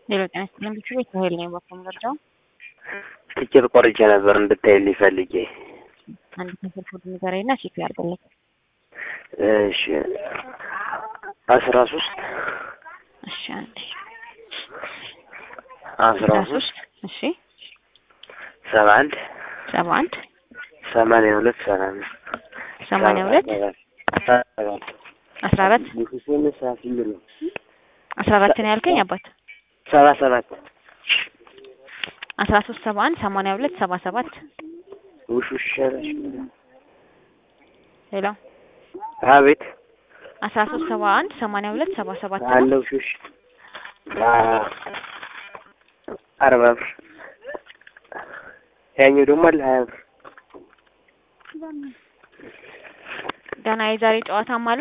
ሌሎች ጤና ይስጥልኝ ብቻ ቤት ኃይል ነኝ በኩል መረጃው ትኬት ቆርጬ ነበር እንድታይልኝ ፈልጌ። አንድ ከስልክ ቡድን ንገረኝና ቼክ ያድርግልኝ። እሺ አስራ ሶስት እሺ አንዴ አስራ ሶስት እሺ ሰባ አንድ ሰባ አንድ ሰማንያ ሁለት ሰባ አምስት ሰማንያ ሁለት አስራ አራት አስራ አራት ነው ያልከኝ አባት ሰባ ሰባት አስራ ሶስት ሰባ አንድ ሰማንያ ሁለት ሰባ ሰባት ውሽ ውሽ ሸረሽ ሄሎ አቤት አስራ ሶስት ሰባ አንድ ሰማንያ ሁለት ሰባ ሰባት ነው አለው ሹሽ አርባ ብር ያኛው ደግሞ አለ ሀያ ብር ገና የዛሬ ጨዋታም አለ